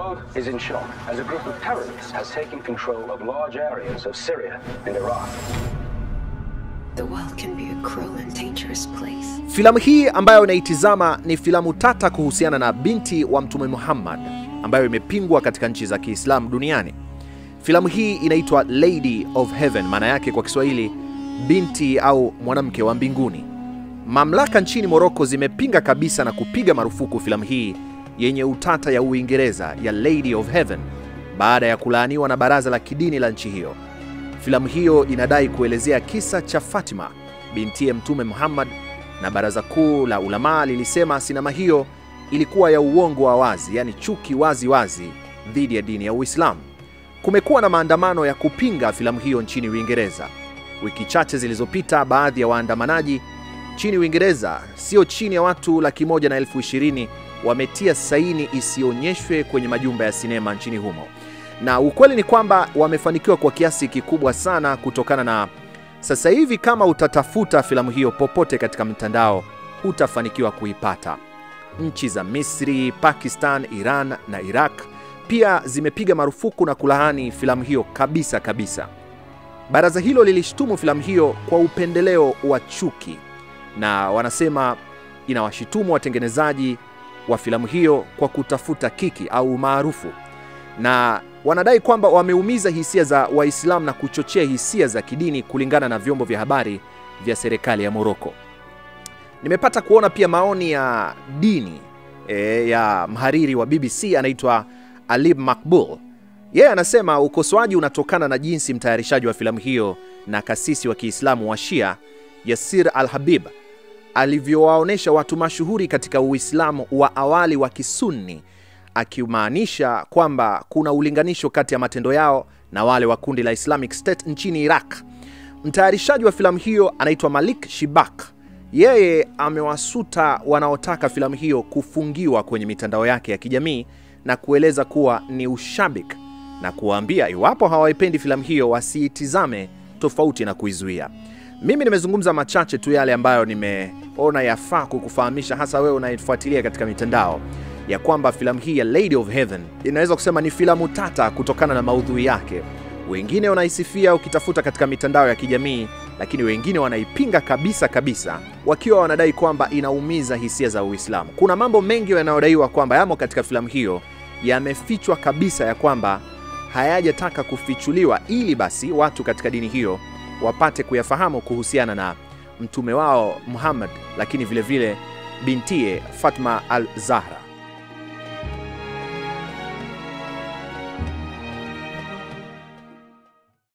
world is in shock as a group of terrorists has taken control of large areas of Syria and Iraq. The world can be a cruel and dangerous place. Filamu hii ambayo unaitizama ni filamu tata kuhusiana na binti wa Mtume Muhammad ambayo imepingwa katika nchi za Kiislamu duniani. Filamu hii inaitwa Lady of Heaven, maana yake kwa Kiswahili binti au mwanamke wa mbinguni. Mamlaka nchini Moroko zimepinga kabisa na kupiga marufuku filamu hii yenye utata ya Uingereza ya Lady of Heaven baada ya kulaaniwa na baraza la kidini la nchi hiyo. Filamu hiyo inadai kuelezea kisa cha Fatima bintiye Mtume Muhammad, na baraza kuu la ulamaa lilisema sinema hiyo ilikuwa ya uongo wa wazi, yaani chuki wazi wazi dhidi ya dini ya Uislamu. Kumekuwa na maandamano ya kupinga filamu hiyo nchini Uingereza. Wiki chache zilizopita, baadhi ya waandamanaji nchini Uingereza, sio chini ya watu laki moja na elfu ishirini wametia saini isionyeshwe kwenye majumba ya sinema nchini humo, na ukweli ni kwamba wamefanikiwa kwa kiasi kikubwa sana, kutokana na sasa hivi, kama utatafuta filamu hiyo popote katika mtandao, hutafanikiwa kuipata. Nchi za Misri, Pakistan, Iran na Iraq pia zimepiga marufuku na kulaani filamu hiyo kabisa kabisa. Baraza hilo lilishtumu filamu hiyo kwa upendeleo wa chuki na wanasema inawashitumu watengenezaji wa filamu hiyo kwa kutafuta kiki au umaarufu, na wanadai kwamba wameumiza hisia za Waislamu na kuchochea hisia za kidini, kulingana na vyombo vya habari vya serikali ya Moroko. Nimepata kuona pia maoni ya dini e, ya mhariri wa BBC anaitwa Alib Makbul. Yeye anasema ukosoaji unatokana na jinsi mtayarishaji wa filamu hiyo na kasisi wa Kiislamu wa Shia Yasir Al-Habib alivyowaonyesha watu mashuhuri katika Uislamu wa awali wa Kisunni, akimaanisha kwamba kuna ulinganisho kati ya matendo yao na wale wa kundi la Islamic State nchini Iraq. Mtayarishaji wa filamu hiyo anaitwa Malik Shibak. Yeye amewasuta wanaotaka filamu hiyo kufungiwa kwenye mitandao yake ya kijamii na kueleza kuwa ni ushabik na kuwaambia iwapo hawaipendi filamu hiyo wasiitizame, tofauti na kuizuia. Mimi nimezungumza machache tu yale ambayo nimeona yafaa kukufahamisha, hasa wewe unaifuatilia katika mitandao, ya kwamba filamu hii ya Lady of Heaven inaweza kusema ni filamu tata kutokana na maudhui yake. Wengine wanaisifia ukitafuta katika mitandao ya kijamii, lakini wengine wanaipinga kabisa kabisa, wakiwa wanadai kwamba inaumiza hisia za Uislamu. Kuna mambo mengi yanayodaiwa kwamba yamo katika filamu hiyo yamefichwa kabisa, ya kwamba hayajataka kufichuliwa, ili basi watu katika dini hiyo wapate kuyafahamu kuhusiana na mtume wao Muhammad, lakini vile vile bintiye Fatma al-Zahra.